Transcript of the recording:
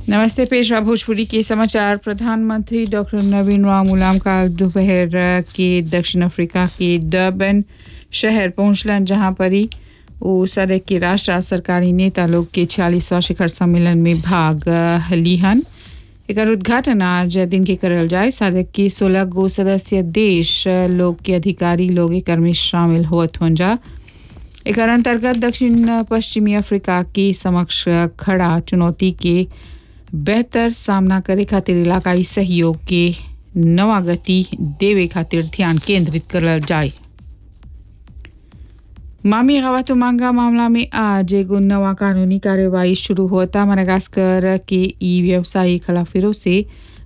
नमस्ते पेशवा भोजपुरी के समाचार प्रधानमंत्री डॉक्टर नवीन राम गुलाम काल दोपहर के दक्षिण अफ्रीका के डर्बन शहर पहुंचलन जहां पर ही वो सदक के राष्ट्र और सरकारी नेता लोग के छियालीसवां शिखर सम्मेलन में भाग लिहन एक उद्घाटन आज दिन के करल जाए सदक के सोलह गो सदस्य देश लोग के अधिकारी लोग एक में शामिल होत हुन जा एक अंतर्गत दक्षिण पश्चिमी अफ्रीका के समक्ष खड़ा चुनौती के बेहतर सामना करे खातिर इलाकाई सहयोग के नवा गति देवे खातिर ध्यान केंद्रित करल जाए मामी गवातो मांगा मामला में आज एगो नवा कानूनी कार्यवाही शुरू होता मनागास्कर के ई व्यवसायी खिलाफिरों से